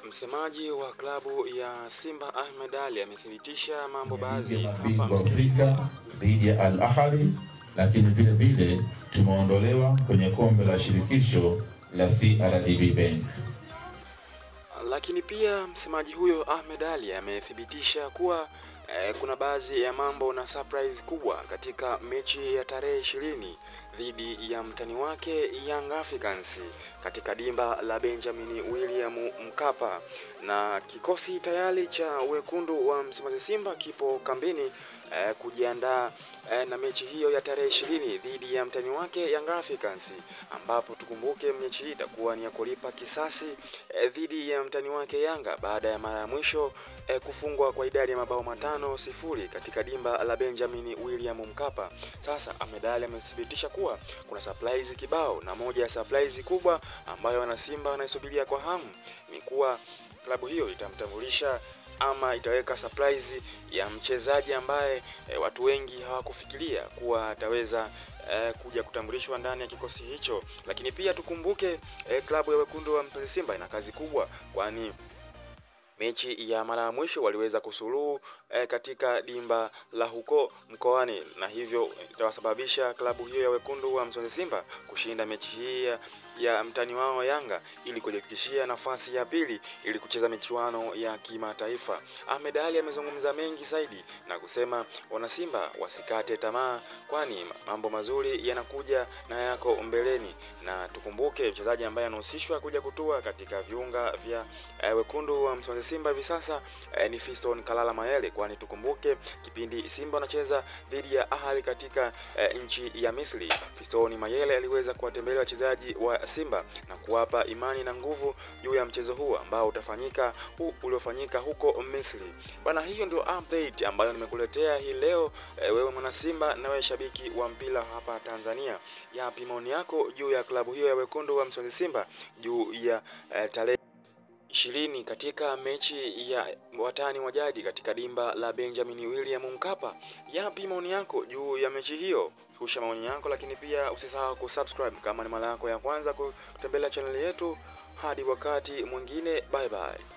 Msemaji wa klabu ya Simba Ahmed Ally amethibitisha mambo baadhi hapa. mabingwa Msikilize. Afrika dhidi ya Al Ahly, lakini vile vile tumeondolewa kwenye kombe la shirikisho la CRDB Bank. Lakini pia msemaji huyo Ahmed Ally amethibitisha kuwa eh, kuna baadhi ya mambo na surprise kubwa katika mechi ya tarehe ishirini dhidi ya mtani wake Young Africans katika dimba la Benjamin William Mkapa, na kikosi tayari cha wekundu wa Msimbazi Simba kipo kambini eh, kujiandaa eh, na mechi hiyo ya tarehe ishirini dhidi ya mtani wake Young Africans, ambapo tukumbuke mechi hii itakuwa ni ya kulipa kisasi eh, dhidi ya mtani wake Yanga baada ya mara ya mwisho eh, kufungwa kwa idadi ya mabao matano sifuri katika dimba la Benjamin William Mkapa. Sasa Ahmed Ally amethibitisha kuwa kuna surprise kibao, na moja ya surprise kubwa ambayo wanasimba wanaisubiria kwa hamu ni kuwa klabu hiyo itamtambulisha ama itaweka surprise ya mchezaji ambaye e, watu wengi hawakufikiria kuwa ataweza e, kuja kutambulishwa ndani ya kikosi hicho. Lakini pia tukumbuke e, klabu ya wekundu wa Msimbazi Simba ina kazi kubwa, kwani mechi ya mara ya mwisho waliweza kusuluhu eh, katika dimba la huko mkoani, na hivyo itawasababisha klabu hiyo ya wekundu wa Msimbazi Simba kushinda mechi hii ya, ya mtani wao Yanga ili kujihakikishia nafasi ya pili ili kucheza michuano ya kimataifa. Ahmed Ally amezungumza mengi zaidi na kusema wanasimba wasikate tamaa, kwani mambo mazuri yanakuja na yako mbeleni, na tukumbuke mchezaji ambaye anahusishwa kuja kutua katika viunga vya eh, wekundu wa Msimbazi Simba hivi sasa eh, ni Fiston Kalala Mayele, kwani tukumbuke kipindi Simba wanacheza dhidi ya Ahali katika eh, nchi ya Misri, Fiston Mayele aliweza kuwatembelea wachezaji wa Simba na kuwapa imani na nguvu juu ya mchezo huu ambao utafanyika huu uliofanyika huko Misri. Bwana, hiyo ndio update ambayo nimekuletea hii leo. Eh, wewe mwana Simba na wewe shabiki wa mpira hapa Tanzania, yapi maoni yako juu ya klabu hiyo ya wekundu wa Msimbazi Simba juu ya eh, tarehe ishirini katika mechi ya watani wa jadi katika dimba la Benjamin William Mkapa. Yapi maoni yako juu ya mechi hiyo? Shusha maoni yako, lakini pia usisahau kusubscribe kama ni mara yako ya kwanza kutembelea chaneli yetu. Hadi wakati mwingine, bye bye.